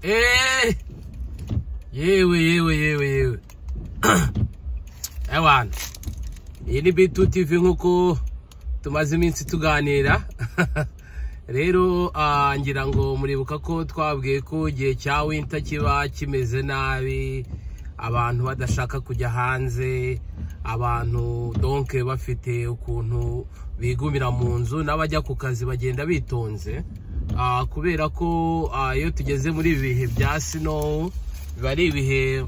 예. Yewe, yewe, yewe, yewe. Ewan. Iyi ni tu TV nk'uko tumaze iminsi tuganira. Rero ah, ngira ngo muribuka ko twabwiye ko igihe cya winta kiba kimeze nabi, abantu badashaka kujya hanze, abantu donke bafite ukuntu bigumira mu nzu n'abajya ku kazi bagenda bitonze. Ah, kubera ko ah, iyo tugeze muri ibi bihe bya snow biba ari ibihe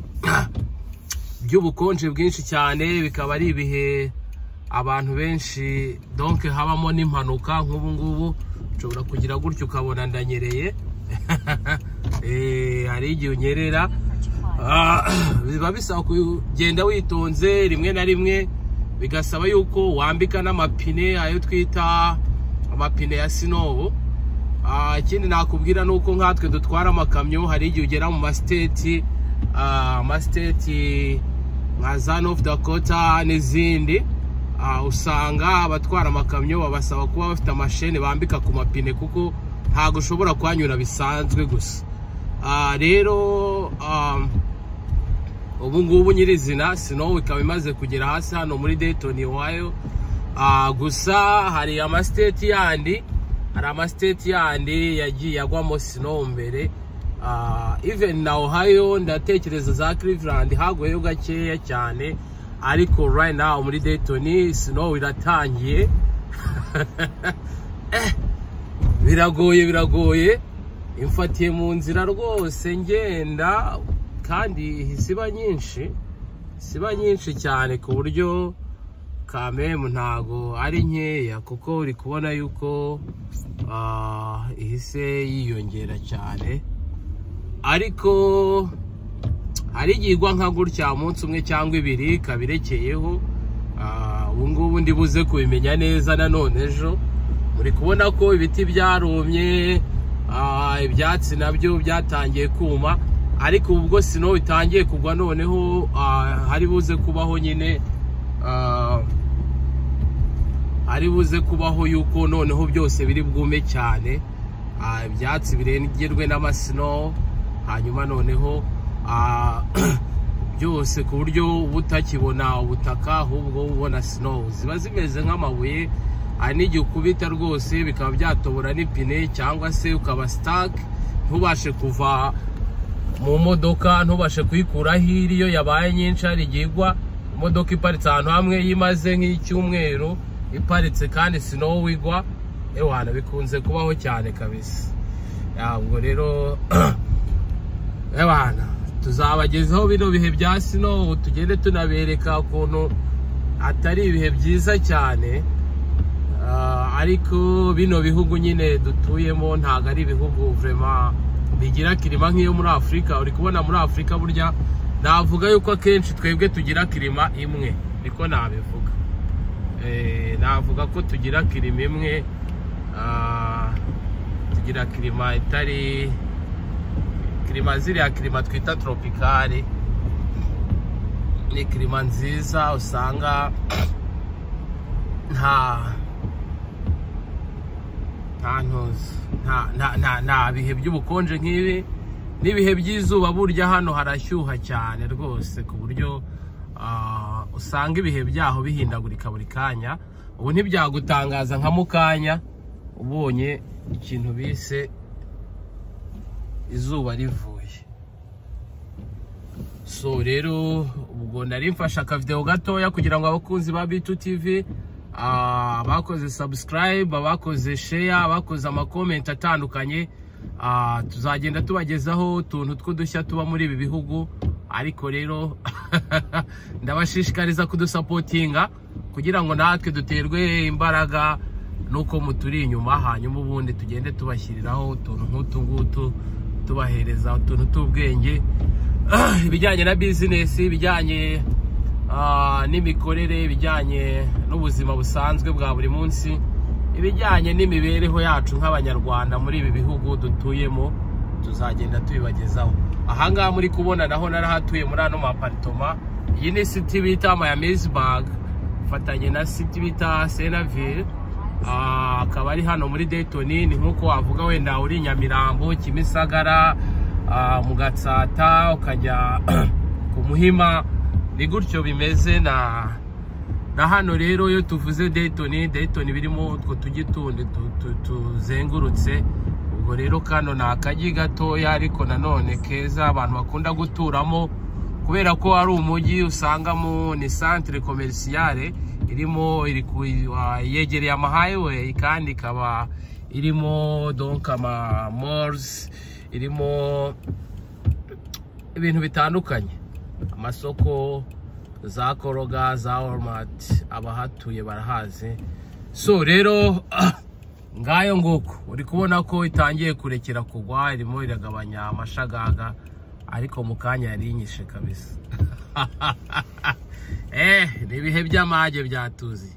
by'ubukonje bwinshi cyane bikaba ari ibihe abantu benshi donke habamo n'impanuka nk'ubu ngubu ushobora kugira gutya ukabona ndanyereye Eh, hari igihe unyerera Ah, biba bisaba kugenda witonze rimwe na rimwe bigasaba yuko wambika n'amapine ayo twita amapine ya sinobo Ah, ikindi nakubwira ni uko nkatwe dutwara amakamyo hari igihe ugera mu masiteti ah, amasiteti nka za nofu dakota n'izindi ah, usanga abatwara amakamyo babasaba kuba bafite amashene bambika ku mapine kuko ntabwo ushobora kuhanyura bisanzwe gusa Ah, rero um, ubu ngubu nyirizina sinowu ikaba imaze kugera hasi hano muri dayton iwayo Ah, gusa hari amasiteti yandi hari amasiteti yandi yagiye agwamo sinowu mbere Ah, even na ohio ndatekereza za cleveland haguyeho gakeya cyane ariko right now muri dayton sinowu iratangiye biragoye biragoye imfatiye mu nzira rwose ngenda kandi siba nyinshi siba nyinshi cyane ku buryo kamemu ntago ari nkeya kuko uri kubona yuko ah, ihise yiyongera cyane ariko hari igihe igwa nka gutya umunsi umwe cyangwa ibiri kabirekeyeho Ah, ubu ngubu ndi buze kubimenya neza nanone ejo muri kubona ko ibiti byarumye ah, ibyatsi nabyo byatangiye kuma ariko ubwo sino itangiye kugwa noneho ah, hari buze kubaho nyine ah, ari buze kubaho yuko noneho byose biri bwume cyane Ah, ibyatsi birengerwe n'amasino hanyuma noneho ah, byose ku buryo uba utakibona ubutaka ahubwo ubona snow ziba zimeze nk'amabuye hari n'igihe ukubita rwose bikaba byatobora n'ipine cyangwa se ukaba sitake ntubashe kuva mu modoka ntubashe kuyikuraho iri iyo yabaye nyinshi hari igihe igwa imodoka iparitse ahantu hamwe yimaze nk'icyumweru iparitse kandi sinowu igwa ewana bikunze kubaho cyane kabisa ntabwo rero ewana tuzabagezaho bino bihe bya sinowu tugende tunabereka ukuntu atari ibihe byiza cyane Ah, ariko bino bihugu nyine dutuyemo ntabwo ari ibihugu vrema bigira kirima nk'iyo muri afurika uri kubona muri afurika burya navuga yuko akenshi twebwe tugira kirima imwe niko nabivuga Eh, navuga ko tugira kirima imwe ah, tugira kirima itari kirima ziriya kirima twita tropikari ni kirima nziza usanga nta nta ntuzi nta nta- nta nta bihe by'ubukonje nk'ibi n'ibihe by'izuba burya hano harashyuha cyane rwose ku buryo ah, usanga ibihe byaho bihindagurika buri kanya ubu ntibyagutangaza nka mukanya ubonye ikintu bise izuba rivuye so rero ubwo nari mfashe akavidewo gatoya kugira ngo abakunzi ba bitu tv ah, abakoze subscribe abakoze share abakoze amakomenti atandukanye ah, tuzagenda tubagezaho utuntu tw'udushya tuba muri ibi bihugu ariko rero ndabashishikariza kudusapotinga kugira ngo natwe duterwe imbaraga nuko muturi inyuma hanyuma ubundi tugende tubashyiriraho utuntu nk'utu ngutu tubahereza utuntu tw'ubwenge ibijyanye na bizinesi ibijyanye ah, n'imikorere ibijyanye n'ubuzima busanzwe bwa buri munsi ibijyanye n'imibereho yacu nk'abanyarwanda muri ibi bihugu dutuyemo tuzagenda tubibagezaho ahangaha muri kubona naho narahatuye muri ano maparitoma iyi ni siti bita mayamizibag mfatanye na siti bita senavire Ah, akaba ari hano muri dayitoni ni nk'uko wavuga wenda uri nyamirambo kimisagara ah, mu gatsata ukajya ku muhima ni gutyo bimeze na na hano rero iyo tuvuze dayitoni dayitoni birimo utwo tujyi tundi tu- tu- tuzengurutse ubwo rero kano ni akajyi gatoya ariko nanone keza abantu bakunda guturamo kubera ko ari umujyi usangamo ni santire komerisiyare irimo iri ku- wa- yegereye amahighway kandi ikaba irimo donc ama malls irimo ibintu bitandukanye amasoko za koroga za oromati abahatuye barahazi so rero ngayo nguko uri kubona ko itangiye kurekera kugwa irimo iragabanya amashagaga ariko mu kanya yarinyishe kabisa eh ni ibihe by'amage byatuzi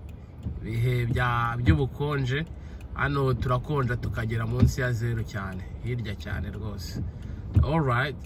ibihe bya- by'ubukonje hano turakonja tukagera munsi ya zeru cyane hirya cyane rwose alright